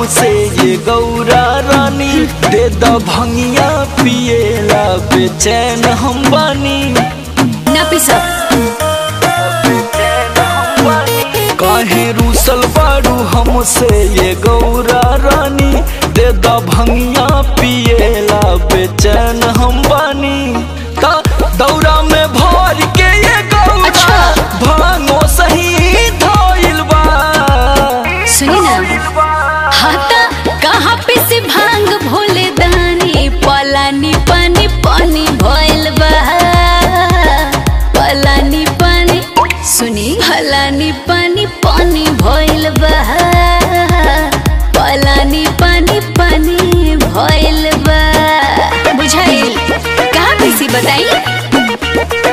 हमसे ये गौरा रानी दे द भंगिया पिएला बेचैन हम बानी ना पीसब काहे रूसल बारू हमसे ये गौरा रानी दे द भंगिया पिएला बेचैन हम बानी ता दौरा में भर के ये गौरा अच्छा। भांगो सही धोइल बा सुनी ना हाथा कहाँ पे से भांग भोले दानी पलानी पानी पानी भइल बा पलानी पानी सुनी पलानी पानी पानी भइल बा पलानी पानी पानी भइल बा बुझाइल कहाँ कैसी बताई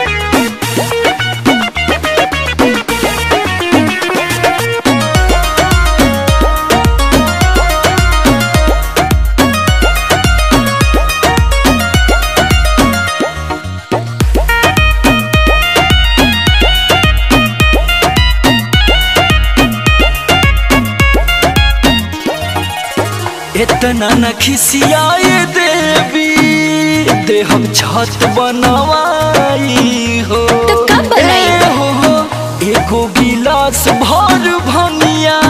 इतना न खिसियाए देवी दे हम छत बनवाई हो तो कब बनाई? ए हो हो, एगो गिलास भर भंगिया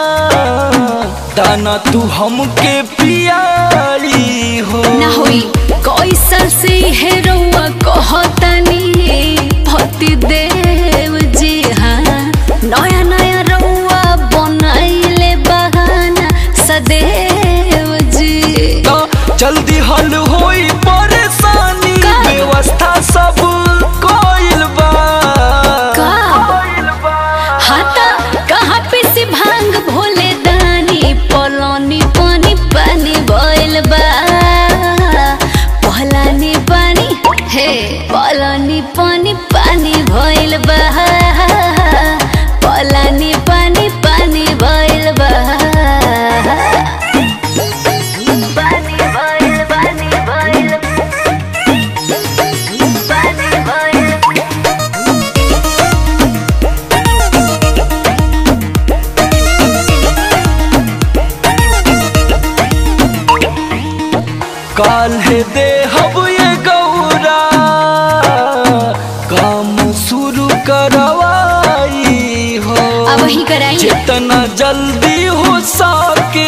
दाना तू हमके पियाई हो ना होई कैसन से है रउआ कहतनी भक्ति देव जी हाँ नया नया रउआ बनाइले बहाना सदैव जी तो जल्दी हल होई परेशानी का? व्यवस्था सब कोइल बा का? हाथा कहाँ पे से भांग भोले दानी पलानी पानी पानी भइल बा पलानी पानी हे पलानी पानी पानी भइल बा पलानी पानी पानी भइल बा पानी भइल पानी भइल पानी भइल काल है दे हब ये गौरा काम शुरू करवाई हो अब वही कराई जितना जल्दी हो सके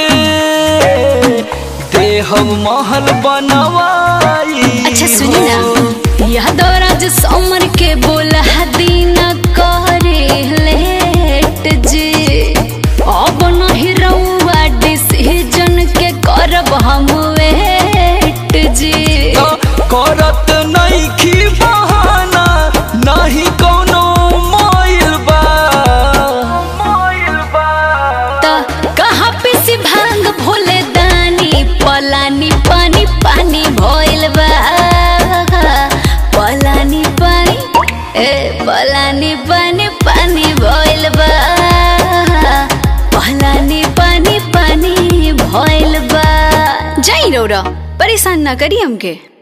दे हम महल बनवाई अच्छा सुनी हो। ना यह दौरा जो समर के बोला दिन करे लेट जी अब नहीं रउआ डिसीजन के करब हम वेट जी तो करत नहीं खी बहाना नहीं कोनो मोइल बा मोइल बा त कहाँ पे से भांग भोले दानी पलानी पानी पानी भइल बा पलानी पानी ए पलानी पानी पानी भइल बा पलानी पानी पानी भइल बा जाई रौरा परेशान ना करी हमके